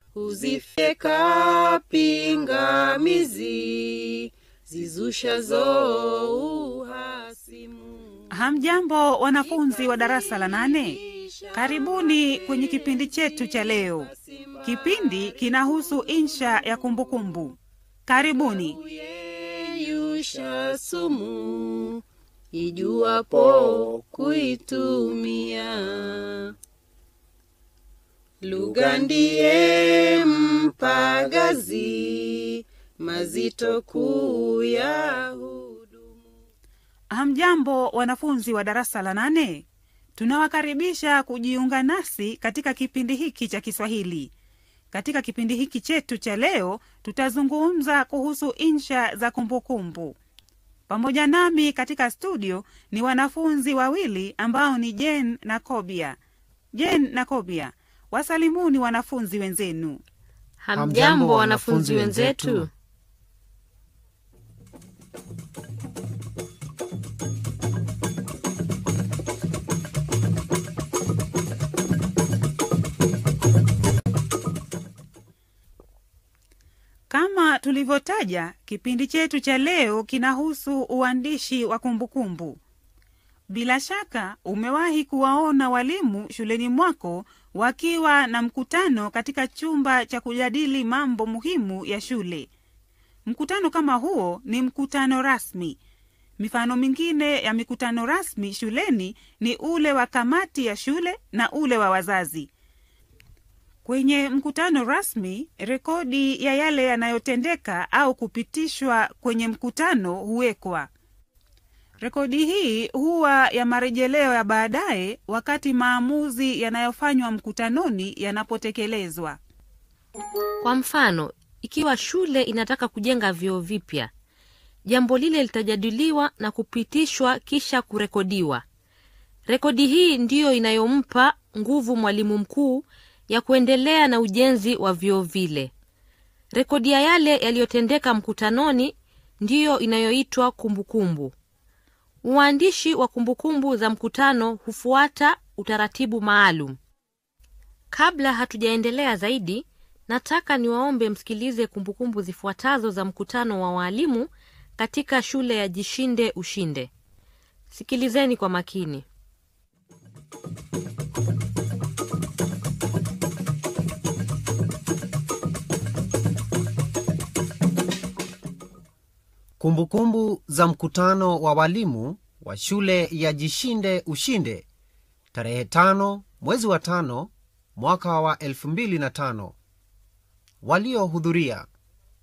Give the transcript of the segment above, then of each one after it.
huzifyeka pingamizi zizushazo uhasimu. Hamjambo wanafunzi wa darasa la nane, karibuni kwenye kipindi chetu cha leo. Kipindi kinahusu insha ya kumbukumbu. Karibuni. Kuyeyusha sumu ijuwapo kuitumia. Lugha ndiye mpagazi mazito kuu ya hudumu. Hamjambo wanafunzi wa darasa la nane, tunawakaribisha kujiunga nasi katika kipindi hiki cha Kiswahili. Katika kipindi hiki chetu cha leo, tutazungumza kuhusu insha za kumbukumbu. Pamoja nami katika studio ni wanafunzi wawili ambao ni Jen na Kobia. Jen na Kobia, wasalimuni wanafunzi wenzenu. Hamjambo wanafunzi wenzetu. Kama tulivyotaja, kipindi chetu cha leo kinahusu uandishi wa kumbukumbu. Bila shaka umewahi kuwaona walimu shuleni mwako wakiwa na mkutano katika chumba cha kujadili mambo muhimu ya shule. Mkutano kama huo ni mkutano rasmi. Mifano mingine ya mikutano rasmi shuleni ni ule wa kamati ya shule na ule wa wazazi. Kwenye mkutano rasmi, rekodi ya yale yanayotendeka au kupitishwa kwenye mkutano huwekwa. Rekodi hii huwa ya marejeleo ya baadaye wakati maamuzi yanayofanywa mkutanoni yanapotekelezwa. Kwa mfano, ikiwa shule inataka kujenga vyoo vipya, jambo lile litajadiliwa na kupitishwa kisha kurekodiwa. Rekodi hii ndiyo inayompa nguvu mwalimu mkuu ya kuendelea na ujenzi wa vyoo vile. Rekodi ya yale yaliyotendeka mkutanoni ndiyo inayoitwa kumbukumbu. Uandishi wa kumbukumbu za mkutano hufuata utaratibu maalum. Kabla hatujaendelea zaidi, nataka niwaombe msikilize kumbukumbu zifuatazo za mkutano wa waalimu katika shule ya Jishinde Ushinde. Sikilizeni kwa makini. Kumbukumbu za mkutano wa walimu wa shule ya Jishinde Ushinde tarehe tano mwezi wa tano mwaka wa elfu mbili na tano. Waliohudhuria: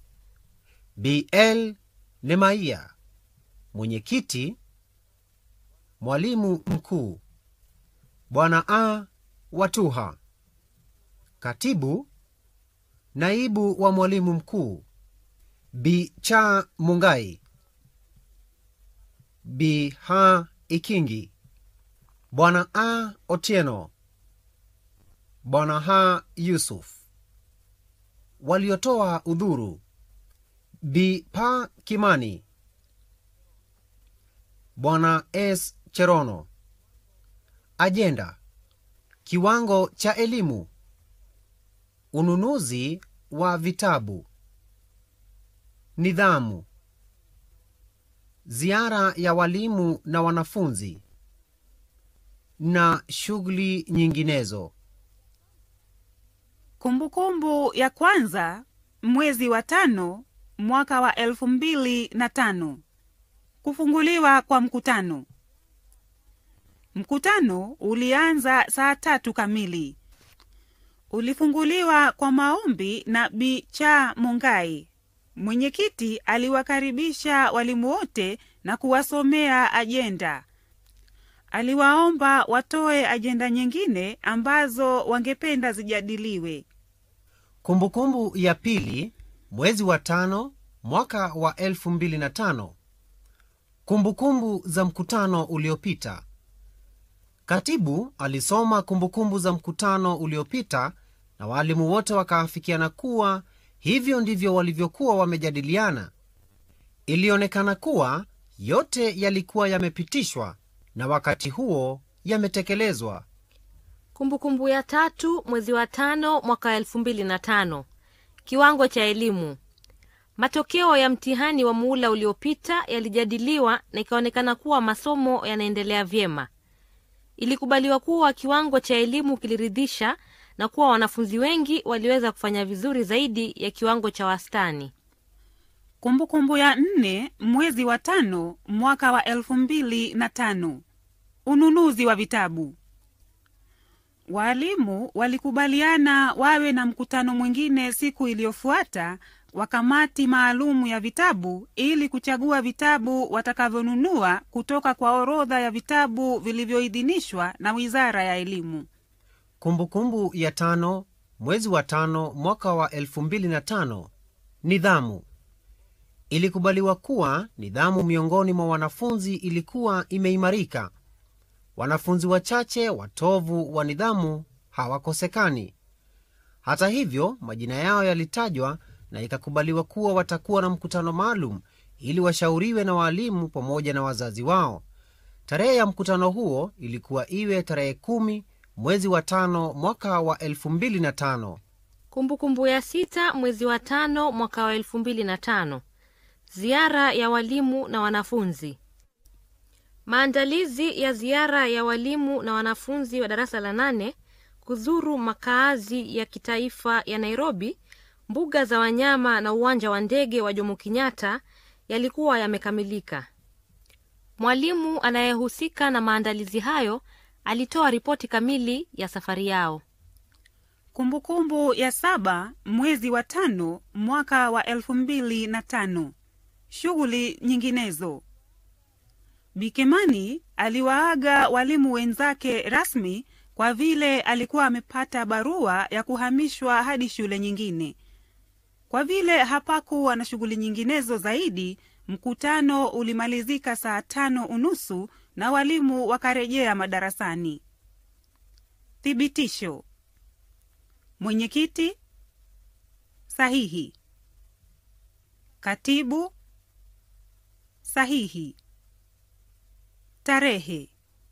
BL Nemaia mwenyekiti, mwalimu mkuu, Bwana A Watuha katibu, naibu wa mwalimu mkuu Bi Cha Mungai, Bi Ha Ikingi, Bwana A Otieno, Bwana Ha Yusuf. Waliotoa udhuru: Bi Pa Kimani, Bwana S Cherono. Ajenda: kiwango cha elimu, ununuzi wa vitabu nidhamu, ziara ya walimu na wanafunzi na shughuli nyinginezo. Kumbukumbu ya kwanza, mwezi wa tano mwaka wa elfu mbili na tano. Kufunguliwa kwa mkutano. Mkutano ulianza saa tatu kamili. Ulifunguliwa kwa maombi na Bi Cha Mungai. Mwenyekiti aliwakaribisha walimu wote na kuwasomea ajenda. Aliwaomba watoe ajenda nyingine ambazo wangependa zijadiliwe. Kumbukumbu ya pili, mwezi wa tano mwaka wa elfu mbili na tano. Kumbukumbu za mkutano uliopita. Katibu alisoma kumbukumbu za mkutano uliopita na waalimu wote wakaafikiana kuwa hivyo ndivyo walivyokuwa wamejadiliana. Ilionekana kuwa yote yalikuwa yamepitishwa na wakati huo yametekelezwa. kumbukumbu ya tatu mwezi wa tano mwaka wa elfu mbili na tano kiwango cha elimu matokeo ya mtihani wa muula uliopita yalijadiliwa na ikaonekana kuwa masomo yanaendelea vyema ilikubaliwa kuwa kiwango cha elimu kiliridhisha na kuwa wanafunzi wengi waliweza kufanya vizuri zaidi ya kiwango cha wastani kumbukumbu ya nne mwezi wa tano mwaka wa elfu mbili na tano ununuzi wa vitabu waalimu walikubaliana wawe na mkutano mwingine siku iliyofuata wa kamati maalumu ya vitabu ili kuchagua vitabu watakavyonunua kutoka kwa orodha ya vitabu vilivyoidhinishwa na wizara ya elimu kumbukumbu ya tano mwezi wa tano mwaka wa 2005 nidhamu ilikubaliwa kuwa nidhamu miongoni mwa wanafunzi ilikuwa imeimarika wanafunzi wachache watovu wa nidhamu hawakosekani hata hivyo majina yao yalitajwa na ikakubaliwa kuwa watakuwa na mkutano maalum ili washauriwe na waalimu pamoja na wazazi wao tarehe ya mkutano huo ilikuwa iwe tarehe kumi mwezi wa tano mwaka wa 2005 kumbukumbu ya sita mwezi wa tano mwaka wa elfu mbili na tano ziara ya walimu na wanafunzi maandalizi ya ziara ya walimu na wanafunzi wa darasa la nane kuzuru makaazi ya kitaifa ya nairobi mbuga za wanyama na uwanja wa ndege wa jomo kenyatta yalikuwa yamekamilika mwalimu anayehusika na maandalizi hayo alitoa ripoti kamili ya safari yao kumbukumbu ya saba mwezi wa tano mwaka wa elfu mbili na tano shughuli nyinginezo bikemani aliwaaga walimu wenzake rasmi kwa vile alikuwa amepata barua ya kuhamishwa hadi shule nyingine kwa vile hapakuwa na shughuli nyinginezo zaidi mkutano ulimalizika saa tano unusu na walimu wakarejea madarasani thibitisho mwenyekiti sahihi katibu sahihi tarehe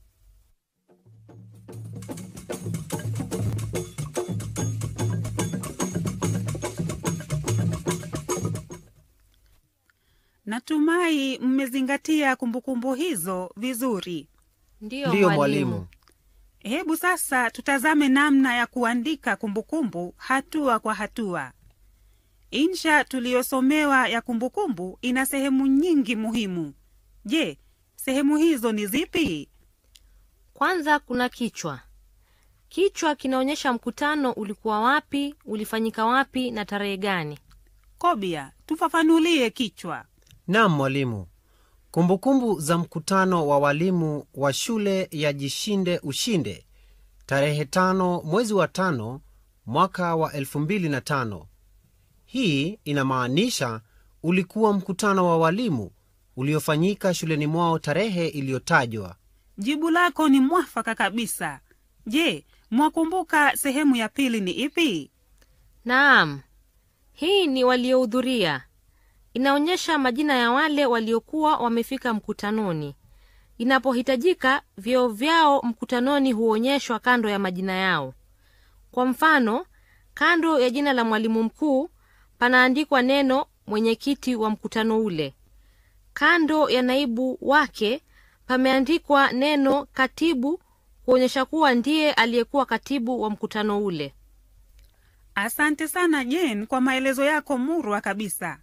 natumai mmezingatia kumbukumbu hizo vizuri ndiyo, ndiyo mwalimu hebu sasa tutazame namna ya kuandika kumbukumbu hatua kwa hatua insha tuliyosomewa ya kumbukumbu ina sehemu nyingi muhimu je sehemu hizo ni zipi kwanza kuna kichwa kichwa kinaonyesha mkutano ulikuwa wapi ulifanyika wapi na tarehe gani kobia tufafanulie kichwa nam mwalimu kumbukumbu za mkutano wa walimu wa shule ya jishinde ushinde tarehe tano mwezi wa tano mwaka wa 25 hii inamaanisha ulikuwa mkutano wa walimu uliofanyika shuleni mwao tarehe iliyotajwa jibu lako ni mwafaka kabisa je mwakumbuka sehemu ya pili ni ipi naam hii ni waliohudhuria inaonyesha majina ya wale waliokuwa wamefika mkutanoni inapohitajika vyeo vyao mkutanoni huonyeshwa kando ya majina yao kwa mfano kando ya jina la mwalimu mkuu panaandikwa neno mwenyekiti wa mkutano ule kando ya naibu wake pameandikwa neno katibu kuonyesha kuwa ndiye aliyekuwa katibu wa mkutano ule asante sana jen kwa maelezo yako murwa kabisa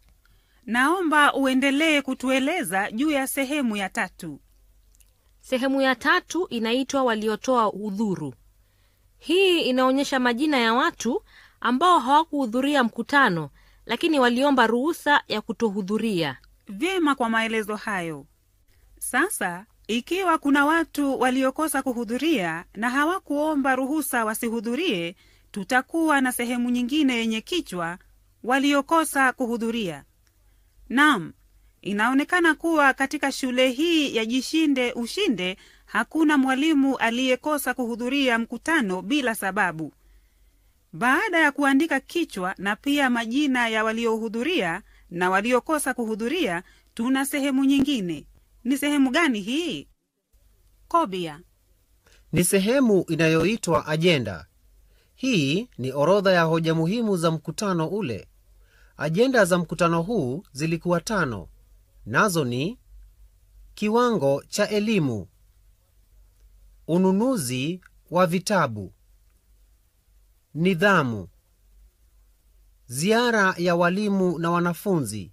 naomba uendelee kutueleza juu ya sehemu ya tatu sehemu ya tatu inaitwa waliotoa udhuru hii inaonyesha majina ya watu ambao hawakuhudhuria mkutano lakini waliomba ruhusa ya kutohudhuria vyema kwa maelezo hayo sasa ikiwa kuna watu waliokosa kuhudhuria na hawakuomba ruhusa wasihudhurie tutakuwa na sehemu nyingine yenye kichwa waliokosa kuhudhuria nam inaonekana kuwa katika shule hii ya jishinde ushinde hakuna mwalimu aliyekosa kuhudhuria mkutano bila sababu baada ya kuandika kichwa na pia majina ya waliohudhuria na waliokosa kuhudhuria tuna sehemu nyingine ni sehemu gani hii kobia ni sehemu inayoitwa ajenda hii ni orodha ya hoja muhimu za mkutano ule ajenda za mkutano huu zilikuwa tano nazo ni kiwango cha elimu ununuzi wa vitabu nidhamu ziara ya walimu na wanafunzi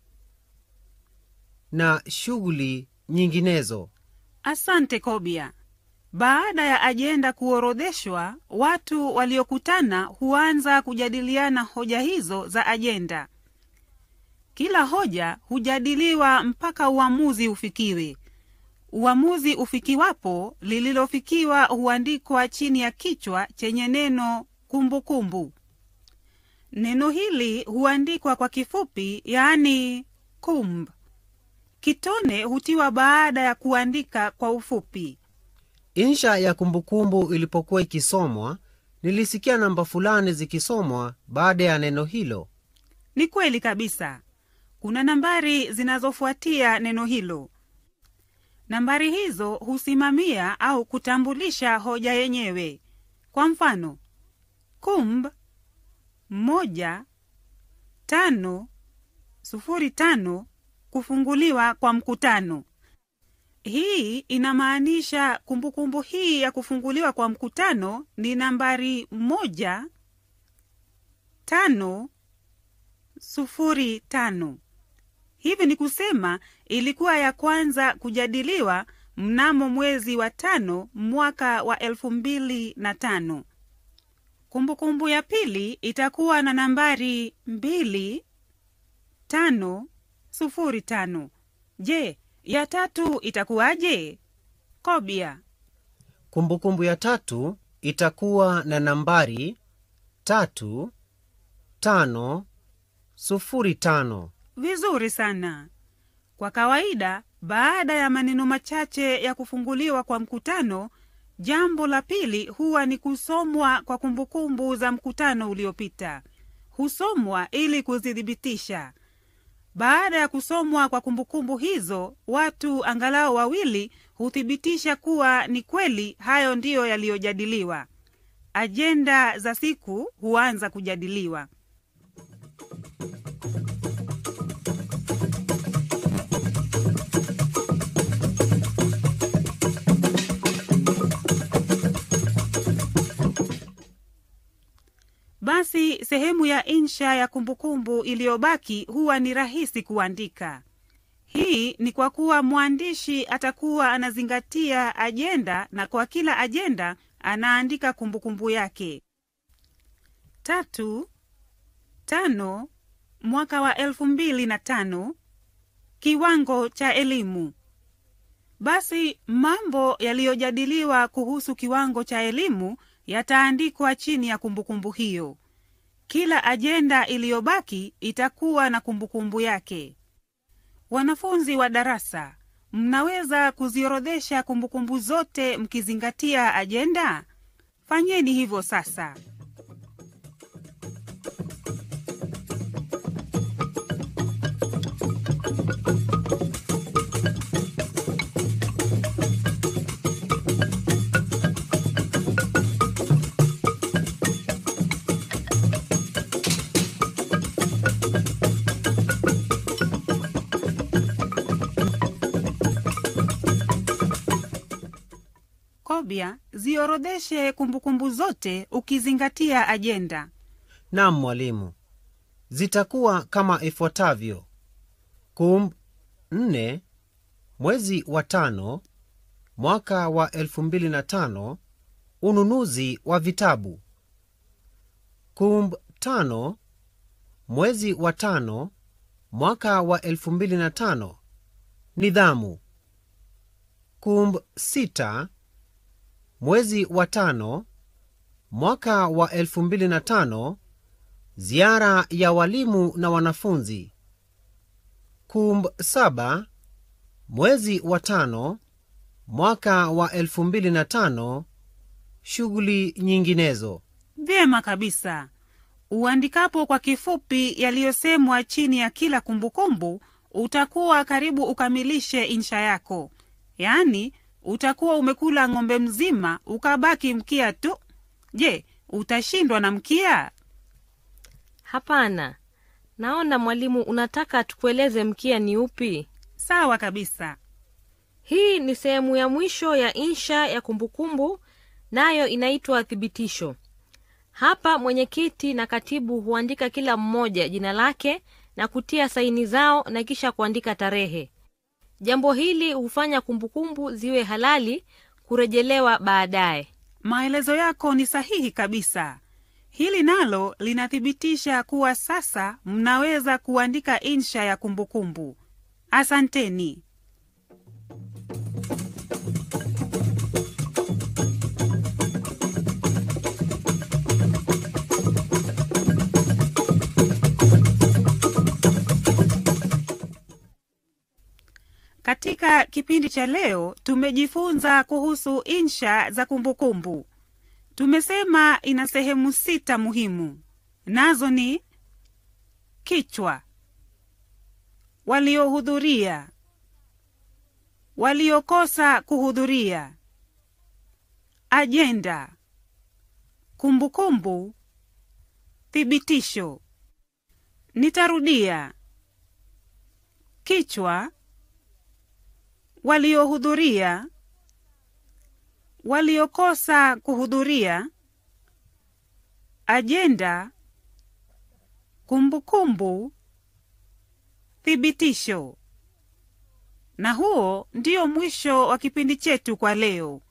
na shughuli nyinginezo asante kobia baada ya ajenda kuorodheshwa watu waliokutana huanza kujadiliana hoja hizo za ajenda kila hoja hujadiliwa mpaka uamuzi ufikiwe uamuzi ufikiwapo lililofikiwa huandikwa chini ya kichwa chenye neno kumbukumbu kumbu. neno hili huandikwa kwa kifupi yaani kumb kitone hutiwa baada ya kuandika kwa ufupi insha ya kumbukumbu ilipokuwa ikisomwa nilisikia namba fulani zikisomwa baada ya neno hilo ni kweli kabisa kuna nambari zinazofuatia neno hilo nambari hizo husimamia au kutambulisha hoja yenyewe kwa mfano kumb moja tano sufuri tano kufunguliwa kwa mkutano hii inamaanisha kumbukumbu hii ya kufunguliwa kwa mkutano ni nambari moja tano sufuri tano hivi ni kusema ilikuwa ya kwanza kujadiliwa mnamo mwezi wa tano mwaka wa elfu mbili na tano kumbukumbu ya pili itakuwa na nambari mbili tano sufuri tano je ya tatu itakuwaje kobia kumbukumbu ya tatu itakuwa na nambari tatu tano sufuri tano vizuri sana kwa kawaida baada ya maneno machache ya kufunguliwa kwa mkutano jambo la pili huwa ni kusomwa kwa kumbukumbu za mkutano uliopita husomwa ili kuzithibitisha baada ya kusomwa kwa kumbukumbu hizo watu angalau wawili huthibitisha kuwa ni kweli hayo ndiyo yaliyojadiliwa ajenda za siku huanza kujadiliwa basi sehemu ya insha ya kumbukumbu iliyobaki huwa ni rahisi kuandika hii ni kwa kuwa mwandishi atakuwa anazingatia ajenda na kwa kila ajenda anaandika kumbukumbu yake tatu tano mwaka wa elfu mbili na tano kiwango cha elimu basi mambo yaliyojadiliwa kuhusu kiwango cha elimu yataandikwa chini ya kumbukumbu hiyo kila ajenda iliyobaki itakuwa na kumbukumbu yake wanafunzi wa darasa mnaweza kuziorodhesha kumbukumbu zote mkizingatia ajenda fanyeni hivyo sasa kobia ziorodheshe kumbukumbu zote ukizingatia ajenda nam mwalimu zitakuwa kama ifuatavyo kumb nne mwezi wa tano mwaka wa elfu mbili na tano ununuzi wa vitabu kumb tano mwezi wa tano mwaka wa elfu mbili na tano nidhamu kumb sita mwezi wa tano mwaka wa elfu mbili na tano ziara ya walimu na wanafunzi kumb saba mwezi wa tano mwaka wa elfu mbili na tano shughuli nyinginezo vyema kabisa uandikapo kwa kifupi yaliyosemwa chini ya kila kumbukumbu utakuwa karibu ukamilishe insha yako yaani utakuwa umekula ng'ombe mzima ukabaki mkia tu. Je, utashindwa na mkia? Hapana, naona mwalimu unataka tukueleze mkia ni upi. Sawa kabisa. Hii ni sehemu ya mwisho ya insha ya kumbukumbu, nayo inaitwa thibitisho. Hapa mwenyekiti na katibu huandika kila mmoja jina lake na kutia saini zao na kisha kuandika tarehe. Jambo hili hufanya kumbukumbu ziwe halali kurejelewa baadaye. Maelezo yako ni sahihi kabisa. Hili nalo linathibitisha kuwa sasa mnaweza kuandika insha ya kumbukumbu. Asanteni. Katika kipindi cha leo tumejifunza kuhusu insha za kumbukumbu. Tumesema ina sehemu sita muhimu, nazo ni kichwa, waliohudhuria, waliokosa kuhudhuria, ajenda, kumbukumbu, thibitisho. Nitarudia: kichwa, waliohudhuria, waliokosa kuhudhuria, ajenda, kumbukumbu, thibitisho. Na huo ndio mwisho wa kipindi chetu kwa leo.